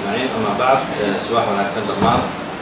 أجمعين أما بعد سواح ونكسن دمان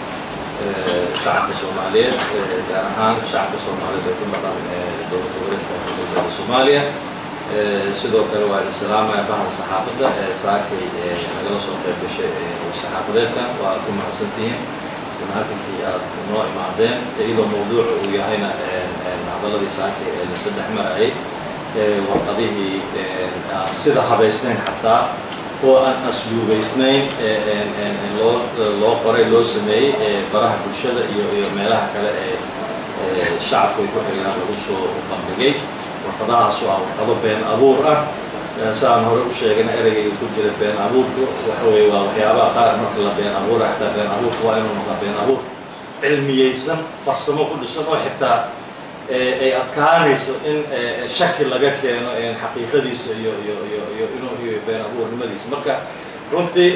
شعب الصومالية جارهان شعب الصومالية يكون بقى دولة دولة الصومالية sidoo kale waa islaamaya bahda saxaafadda saakay nagala soo qayb gashay saxaafadeedka waa ku mahadsantihiin munaatinkii aad noo imaadeen iyadoo mawduuca uu yahayna hadaladii saakay la saddex marayay warqadihii aan sida habaysnayn xataa oo aan asluubaysnayn loo loo qoray loo sameeyey baraha bulshada iyo iyo meelaha kale ee shacabku ay ku xiriiraan lagu soo bandhigay warqadahaas waa warqado been abuur ah saan hore u sheegana ereygayga ku jira been abuurku waxa weye waa waxyaabaha qaar marka la been abuura xataa been abuurku waa inuu noqdaa been abuur cilmiyeysan farsamo ku dhisan oo xitaa ay adkaanayso in shaki laga keeno xaqiiqadiisa iyo iyo iyo iyo inuu iyo been abuurnimadiisa marka runtii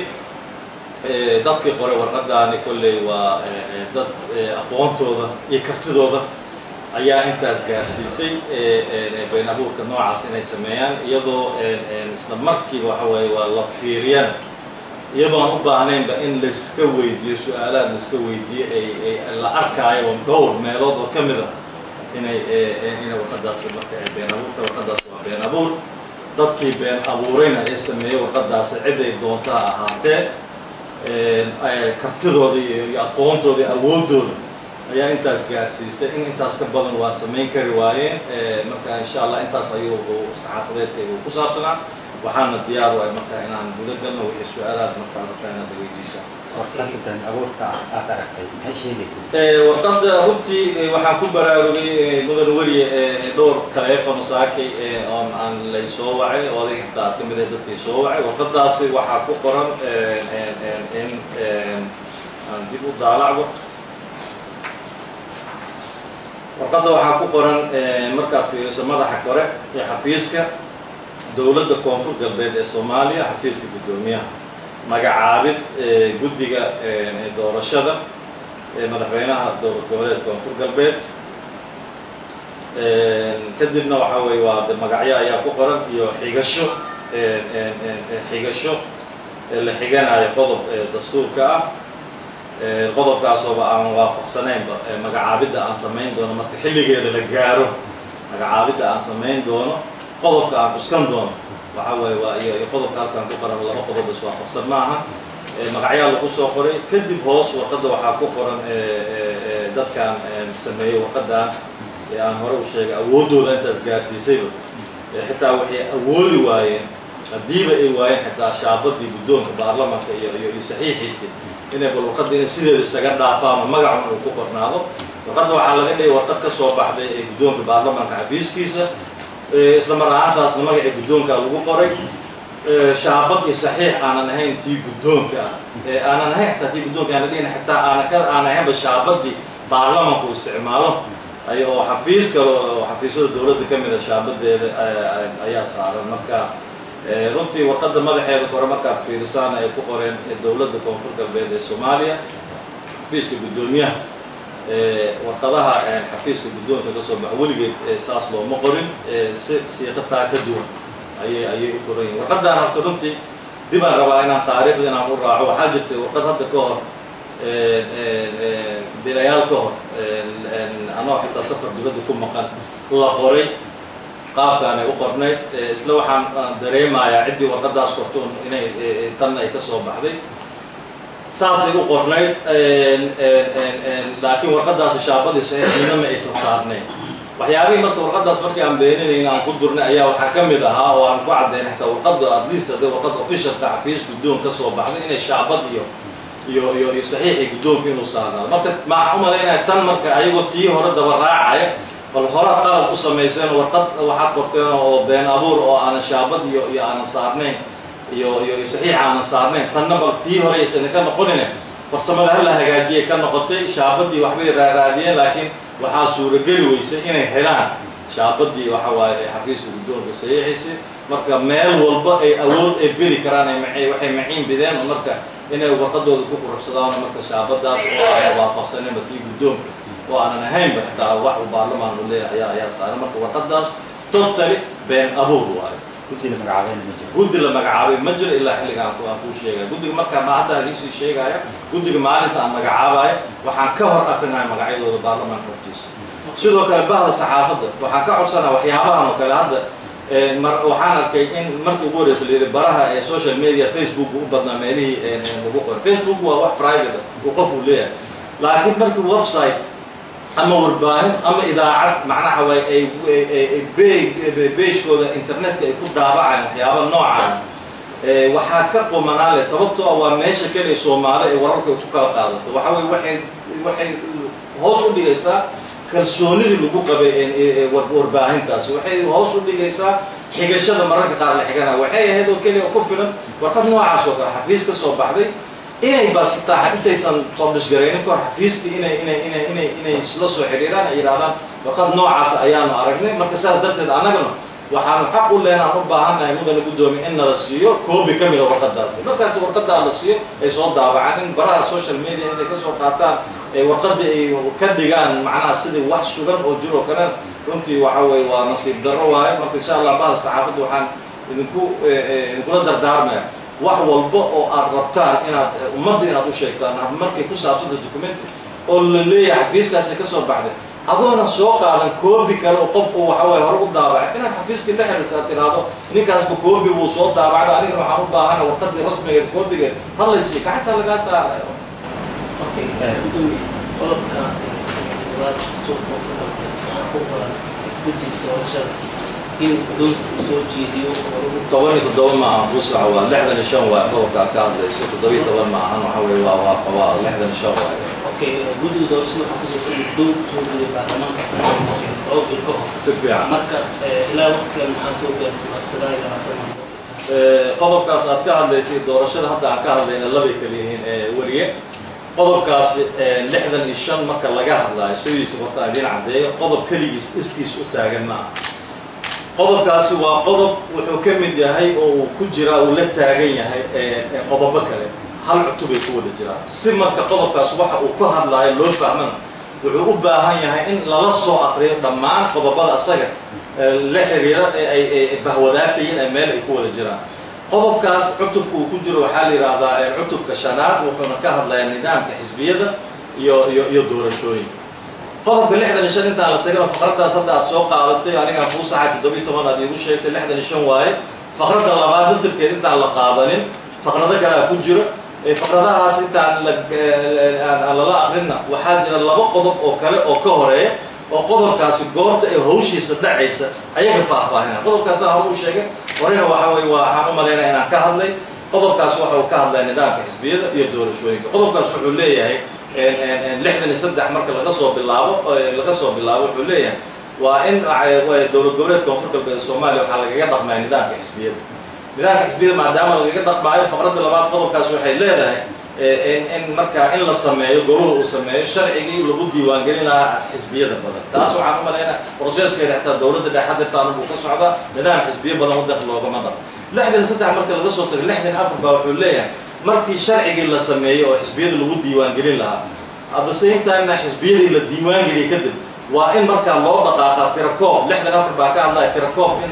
dadkii qoray warqadaani kolley waa dad aqoontooda iyo kartidooda ayaa intaas gaarsiisay been abuurka noocaas inay sameeyaan iyadoo isla markiiba waxa weeye waa la fiiriyana iyadoo aan u baahnaynba in laiska weydiiyo su-aalaad laiska weydiiyo ay la arkaayo oo dhowr meelood oo ka mid a inay inay warqadaasi marka been abuurka warqadaasi waa been abuur dadkii been abuurayna ee sameeyey warqadaasi ciday doonta ha ahaatee kartidooda iyo aqoontooda iyo awooddooda ayaa intaas gaarsiisay in intaas ka badan waa samayn kari waayeen marka insha allah intaas ayuu saxaafadeedkayga ku saabsanaa waxaana diyaar waay marka inaan guda galno wixii su-aalaad markaa markaa inaad weydiisa warqadda been abuurka aad aragtay maxay sheegaysaa warqadda runtii waxaan ku baraarugay mudan weliye dhowr taleefon saakay oon aan lay soo wacay oo adig xitaa ka mid ah dadkii soo wacay warqadaasi waxaa ku qoran in aan dib u daalacdo warqadda waxaa ku qoran markaad fiiriso madaxa kore ee xafiiska dowladda koonfur galbeed ee soomaaliya xafiiska guddoomiyaha magacaabid guddiga doorashada madaxweynaha dowlad goboleed koonfur galbeed kadibna waxaa weye waa de magacyo ayaa ku qoran iyo xigasho xigasho la xiganayo qodob dastuurka ah qodobkaasooba aan waafaqsanaynba magacaabidda aan samayn doono marka xilligeeda la gaaro magacaabidda aan samayn doono qodobka aan cuskan doono waxa weye waa iyo iyo qodobka halkaan ku qoran laba qodob is waafaqsan maaha magacyaa lagu soo qoray kadib hoos warqadda waxaa ku qoran dadkaan sameeyey warqadaan ee aan hore u sheegay awooddooda intaas gaarsiisayba xitaa waxay awoodi waayeen haddiiba ay waayeen xitaa shaabadii guddoonka baarlamanka iyo iyo iyo saxiixiisii inay bal warqadda inay sideeda isaga dhaafaano magacun uu ku qornaado warqadda waxaa laga dhigay warqad ka soo baxday ee guddoonka baarlamanka xafiiskiisa isla mar ahaantaasna magacii guddoonka lagu qoray shaabad iyo saxiix aanan ahayn tii guddoonka ah ee aanan ahayn xitaa tii guddoonka aana dhigin xitaa aana ka aan ahaynba shaabadii baarlamanku isticmaalo ay oo xafiis kale oo xafiisyada dowladda ka mida shaabadeeda ayaa saaran marka runtii warqadda madaxeeda kore markaad fiirisaan ay ku qoreen dowladda koonfur galbeed ee soomaaliya xafiiska guddoomiyaha warqadaha xafiiska guddoonka ka soo baxa weligeed saas looma qorin si siiqataa ka duwan ayay ayay u qoran yihin warqaddaan horta runtii dib aan rabaa inaan taariikhda inaan u raaco waxaa jirtay warqad hadda ka hor bilayaal ka hor anoo xitaa safar dibadda ku maqan la qoray qaabkaan ay u qornayd isla waxaan dareemayaa ciddii warqadaas qorto inay tanna ay ka soo baxday saasay u qornayd laakiin warqadaasi shaabadii saxiixnimo ma aysan saarnayn waxyaabihii marka warqadaas markii aan beeninayn aan ku durnay ayaa waxaa ka mid ahaa oo aan ku caddaynay xataa warqadda at least haddii warqad officialka xafiis guddoon ka soo baxday inay shaabad iyo iyo iyo iyo saxiixii guddoonka inuu saarnaado marka maxaa u malaynaya tan marka ayagoo tii hore daba raacaya bal hore qalab u samayseen warqad waxaad qorteen oo been abuur oo aanan shaabad iyo iyo aanan saarnayn iyo iyo saxiix aanan saarnayn tanna bal tii hore aysan ka noqonine farsamada hala hagaajiyay ka noqotay shaabadii waxbay raaraadiyeen laakiin waxaa suurageli weysay inay helaan shaabadii waxa waaye xafiiska guddoonka saxiixiisi marka meel walba ay awood ay beri karaan ay ma waxay maciin bideen oo marka inay warqadooda ku quruxsadaan marka shaabadaas oo aanan waafaqsaninba tii guddoonka oo aanan ahaynba xitaa wax uu baarlamaan u leeyahay ayaa ayaa saaran marka warqadaas totally been abuur waayo guddi la magacaabayna ma jiro guddi la magacaabay ma jiro ilaa xilligaan aan kuu sheegaya guddiga markaa ma haddaan idinsii sheegaya guddiga maalinta aan magacaabaya waxaan ka hor akrinaya magacyadooda baarlamaanka hortiisa sidoo kale bahda saxaafadda waxaan ka codsanaa waxyaabahan oo kale hadda mar waxaan arkay in markii ugu horeysa la yidhi baraha ee social media facebook u badnaa meelihii lagu qoray facebook waa wax private uu qof uu leeyahay laakiin markii website ama warbaahin ama idaacad macnaha way ay beigooda internetka ay ku daabacaan waxyaaba noocaan waxaa ka qumanaale sababtoo ah waa meesha keliya soomaali ee wararka ku kala qaadato waxa weye waxay waxay hoos u dhigaysaa kalsoonidii lagu qabay warbaahintaasi waxay hoos u dhigaysaa xigashada mararka qaar la xigana waxay ahayd oo keliya ku filan warqad noocaas oo kale xafiis ka soo baxday inay ba xitaa intaysan publishgaraynin kahor xafiiskii inay inay inay inay inay isla soo xidhiiraan ay yidhahdaan warqad noocaas ayaanu aragnay marka saas darteed annagana waxaanu xaq u lehen aan u baahannahay mudana guddoomiye in nala siiyo coobi ka mida warqadaasi markaasi warqadaa la siiyo ay soo daabacaan in baraha social media inay ka soo qaataan warqadii ay ka dhigaan macnaha sidii wax sugan oo jir oo kale runtii waxa weye waa nasiib darro waaye marka insha allah bahda saxaafadda waxaan idinku idinkula dardaarmaya wax walba oo aad rabtaan inaad ummadda inaad u sheegtaan markay ku saabsanta documenti oo la leeyahay xafiiskaasi ka soo baxday adoona soo qaadan koobi kale oo qofku waxa weye hore u daabacay inaad xafiiskii la xiriirto aad tiraahdo ninkaasba koobi buu soo daabacday anigana waxaan u baahana warqadii rasmigeed koobigeed hadlaysiiyo gacanta lagaa saarayo Okay, gudoomiye qodobka labaad dastuurka oo ka waxaa ku qoran guddiga doorashada in doonka uu soo jeediyo oo lagu toban iyo toddoba ma aha busaca waa lixdan iyo shan waay qodobkaa ka hadlayso toddoba iyo toban ma ahan waxa weye waa waa qabaa lixdan iyo shan waay okay guddiga doorashada waxaa kusoo in doon soo jeediyo baarlamaanka laba bil ka hor si fiican marka ilaa waqtigan maxaa soo gaarsiin sagaal iyo labaatan qodobkaas aad ka hadlaysay doorashada hadda aan ka hadlayna labay kala yihiin weliye qodobkaasi lixdan iyo shan marka laga hadlaayo sidiisa horta idiin caddeeyo qodob keligiis iskiis u taagan ma aha qodobkaasi waa qodob wuxuu ka mid yahay oo uu ku jiraa uu la taagan yahay qodobo kale hal cutubay ku wada jiraan si marka qodobkaas waxa uu ka hadlaayo loo fahmana wuxuu u baahan yahay in lala soo akriyo dhammaan qodobada asaga la xiriira ee ay bahwadaagtayiin ee meel ay ku wada jiraan qodobkaas cutubka uu ku jiro waxaa la yidhaahdaa cutubka shanaad wuxuuna ka hadlayaa nidaamka xisbiyada iyo iyo iyo doorashooyinka qodobka lixdan iyo shan intaan la tagana faqraddaas hadda aad soo qaadatay anigaa kuu saxay toddobiyi toban aad iigu sheegtay lixdan iyo shan waaye faqradda labaad laftirkeed intaan la qaadanin faqrado kalea ku jiro faqradahaas intaan aan lala akrinna waxaa jira laba qodob oo kale oo ka horeeya oo qodobkaasi goorta ee hawshiisa dhacaysa ayaga faahfaahinaa qodobkaas aan hore u sheegay horena waxa weye waa waxaan u malaynaya inaan ka hadlay qodobkaas waxa uu ka hadlaya nidaamka xisbiyada iyo doorashooyinka qodobkaas wuxuu leeyahay lixdan iyo saddex marka laga soo bilaabo laga soo bilaabo wuxuu leeyahay waa in dowlad goboleedka koonfur galbeed soomaaliya waxaa lagaga dhaqmaya nidaamka xisbiyada nidaamka xisbiyada maadaama lagaga dhaqmaayo faqradda labaad qodobkaas waxay leedahay in markaa in la sameeyo goluhu uu sameeyo sharcigii lagu diiwaangelin lahaa xisbiyada badan taas waxaan u malaynaa processkeeda xataa dowladda dhexe hadirtaana buu ka socdaa nidaam xisbiyo badan wadanka loogama dhaqo lixdan saddex marka laga soo tago lixdan afar baa wuxuu leeyahay markii sharcigii la sameeyo oo xisbiyada lagu diiwaangelin lahaa at the same timena xisbiyadii la diiwaangeliyay kadib waa in markaa loo dhaqaaqa tirakoob lixdan afar baa ka hadlaya tirakoob in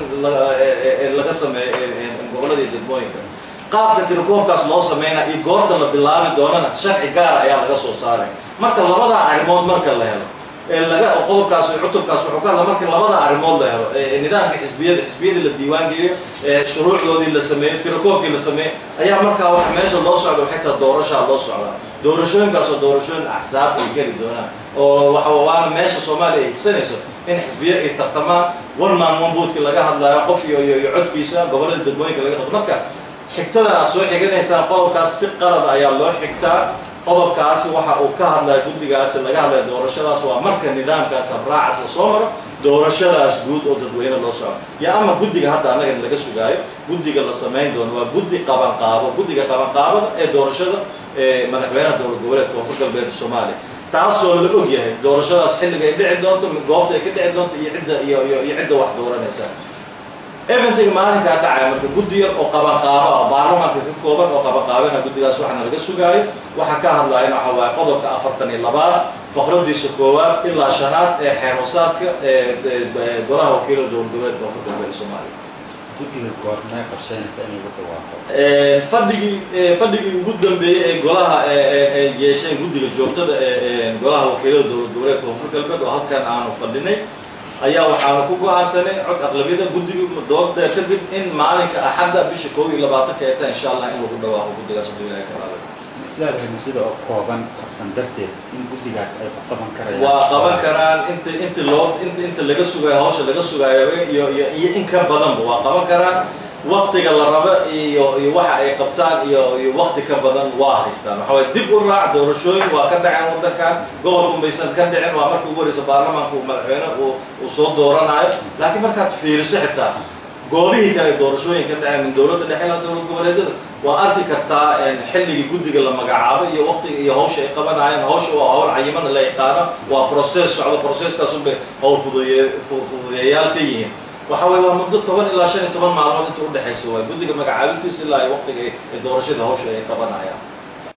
laga sameeyo gobolada iyo degmooyinka qaabka tirakoobkaas loo sameynaa iyo goorta la bilaabi doonana sharci gaara ayaa laga soo saaray marka labadaa arrimood marka la helo laga qodobkaas cutubkaas wuxuu ka hadla marka labada arrimood la helo nidaamka xisbiyada xisbiyadii la diiwaan geliyo shuruucdoodii la sameeyo tirakoobkii la sameeyo ayaa markaa waxa meesha loo socda waxay taha doorashaa loo socdaa doorashooyinkaas oo doorashooyin axsaab ay geli doonaan oo waxa waana meesha soomaaliya ay higsanayso in xisbiyo ay tartamaan one man one vote-ki laga hadlaayo qof iyo iyo codkiisa gobollada degmooyinka laga hadlo marka xigtada aad soo xiganaysaan qodobkaas si qalada ayaa loo xigtaa qodobkaasi waxa uu ka hadlaya guddigaasi laga hadlaya doorashadaas waa marka nidaamkaas habraacaas la soo maro doorashadaas guud oo dadweyne loo soco yo ama guddiga hadda annaga laga sugaayo guddiga la samayn doono waa guddi qabanqaabo guddiga qabanqaabada ee doorashada madaxweynaha dowlad goboleedka koonfur galbeed soomaaliya taasoo la og yahay doorashadaas xilliga ay dhici doonto goobta ay ka dhici doonto iyo cidda iyo iyo iyo cidda wax dooranaysa eventing maalinkaa dhacaya marka guddi yar oo qabanqaabo ah baarlamaanka ka kooban oo qabanqaabana guddigaas waxaana laga sugaayo waxaa ka hadlayan waxa waaye qodobka afartan iyo labaad faqradiisa koowaad ilaa shanaad ee xeer hosaadka ee golaha wakiilada dowlad goboleedka koonfur galbeed soomaaliya guddiga goormee qorsheynaysa in lagu dhawaaqo fadhigii fadhigii ugu dambeeyey ee golaha ay yeesheen guddiga joogtada ee golaha wakiilada dowlad goboleedka koonfur galbeed oo halkan aanu fadhinay ayaa waxaanu ku go-aansanay cod aqlabiyada guddiga doorta kadib in maalinka axadda bisha koob iyo labaatanka eeta insha allah in lagu dhawaaqo guddigaas hadduu ilahay ka raali islaadahay muddada oo kooban qarsan darteed in guddigaas ay ku qaban karayaan waa qaban karaan inta inta loo inta inta laga sugaayo hawsha laga sugaayo iyo iyo iyo in ka badanba waa qaban karaan waktiga la rabo iyo iyo waxa ay qabtaan iyo iyo wakti ka badan waa haystaan waxa waye dib u raac doorashooyin waa ka dhaceen waddankan gobolku maysan ka dhicin waa markii ugu horeysa baarlamaanka uu madaxweyne uu uu soo dooranayo laakiin markaad fiiriso xitaa goolihii kale doorashooyin ka dhaceen min dowladda dhexe ilaa dowlad goboleedyada waa arki kartaa xilligii guddiga la magacaabo iyo waktiga iyo hawsha ay qabanayeen hawsha waa hawl cayimada la yaqaano waa process socdo processkaasunbay hawl fuduye fududeeyayaal ka yihiin waxa weye waa muddo toban ilaa shan iyo toban maalmood inta udhexaysa waay guddiga magacaabistiisa ilaa ay waktiga ay doorashada hawsha ay qabanayaan